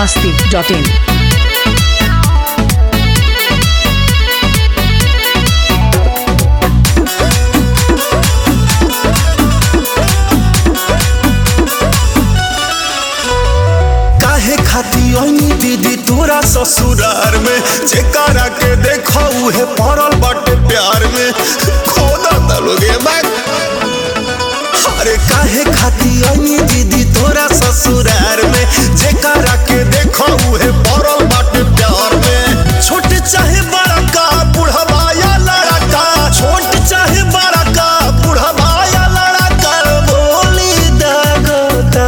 masti.in. काहे खाती ओनी दीदी तोरा ससुरार में जेकरा के देखो उहे पड़ल बाटे प्यार में खोदा तलोगे बैग अरे काहे खाती ओनी दीदी तोरा ससुरार में जेकरा के देखो उहे पड़ल बाटे प्यार में छोट चाहे बड़ा का बुढ़वा या लड़का छोट चाहे बड़ा का बुढ़वा या लड़का बोली दागोता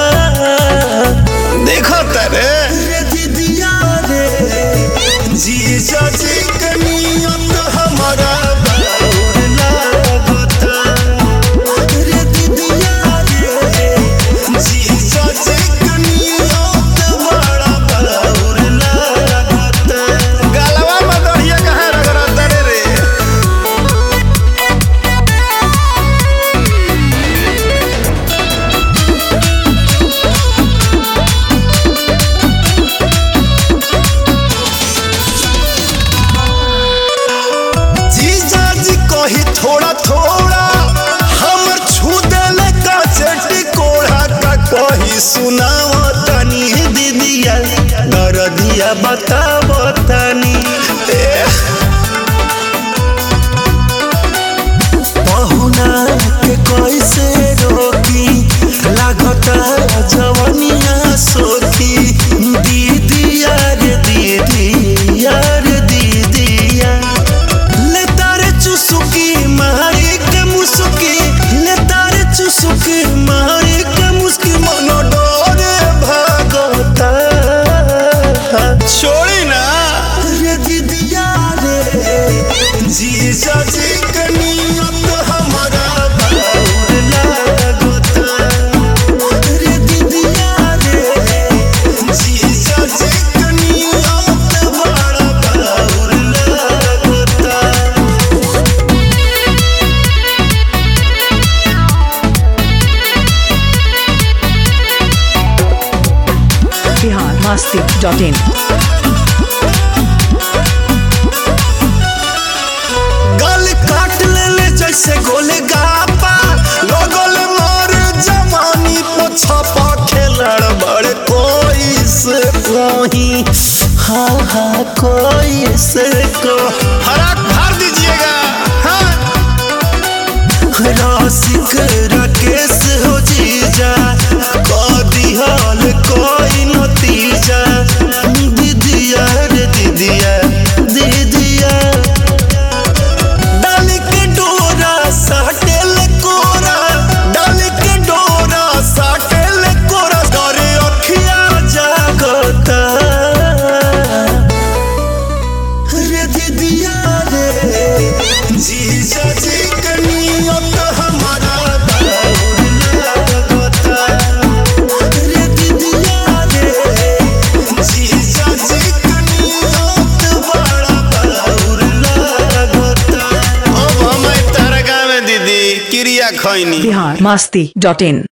देखो तरे रे दीदिया रे जीजा जी के नियत हमारा बाउर लागता रे दीदिया रे जीजा जी के नियत बड़ा बाउर लागता गलवा में दढ़िया कहाँ रगड़ता रे रे जीजा जी कही थोड़ा थोड़ा हमर छू देले का चटी कोढ़ा का कही सुनाव तनी दीदिया दरदिया बताव तनी ए पहुना के कैसे रोकी लागता जवनिया सोखी दीदिया रे दीदिया रे दीदिया ले तारे चुसुकी मारी के मुसुकी ले तारे चुसुकी मारी के मुस्की मनो डोरे भागता छोड़ी ना रे दीदिया रे जीजा जी के नियत हमारा बाउर लागता रे दीदिया रे जीजा जी के नियत बड़ा बाउर लागता Bihar masti.in. गल काट ले ले जैसे गोले गापा लोगोल मार जवानी पछपा खेलड़ बड़ कोई से कोई हाँ हाँ कोई से को हराक भर दीजिएगा हाँ रसिक राकेश हो जीजा कदी हाल कोई नतीजा दीदिया रे दीदिया दीदिया डाल के डोरा साटेल कोरा डाल के डोरा साटेल कोरा डरे अखिया जागता रे दीदिया रे जीजा जी के नियत हमारा बाउर लागता रे दीदिया रे जीजा जी के नियत बड़ा बाउर लागता अब हम तारा गाँव में दीदी क्रिया खैनी Bihar masti.in.